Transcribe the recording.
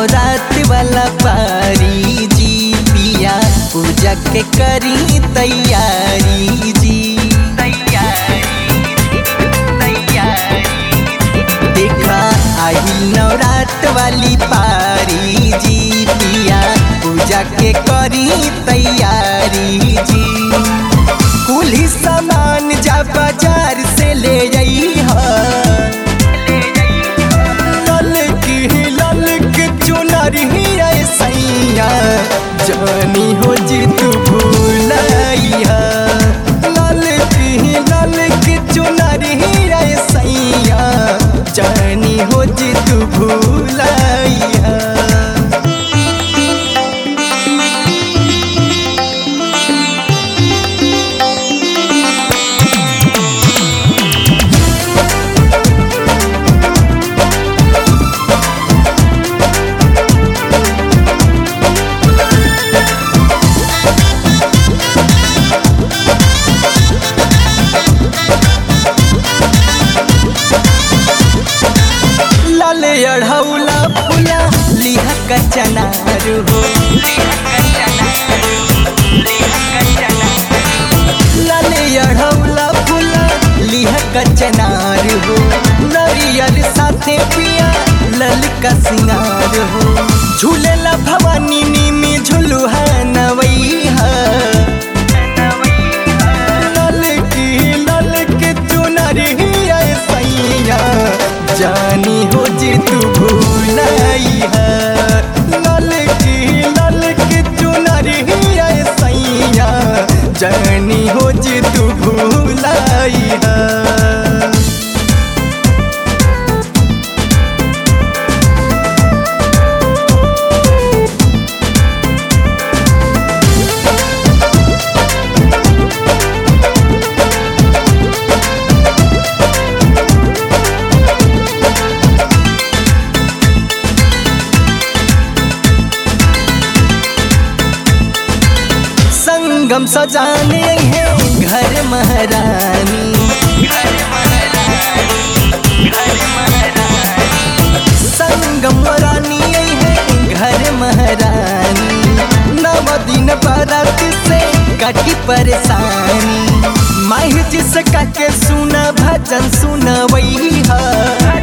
नवरात वाला पारी जी पिया पूजा के करी तैयारी जी देखा आई नवरात वाली पारी जी पिया पूजा के करी तैयारी जी कुल ही सामान जा बाजार से ले जाई लल की लल के चुनरी सैया जानी हो जी तू भूलैया लल की लल के चुनरी सैया जानी हो जी तू भूलैया लाल अढ़ौला फुला लिहा कचनार हो लाल अढ़ौला फुला लिहा कचनार हो नरियल साथे पिया लल का सिंगार हो झूलेला भवानी नीमी झुलुहा नवैहा लल की लल के चुनरी सैया जानी हो जी तू भूलैया लल की लल के चुनरी सैया जानी हो जी तू भूलैया संगम सजाने हैं घर महारानी संगम रानी है घर महारानी नव दिन बरत से कटी परेशानी माही जिसका के सुना भजन सुना वही है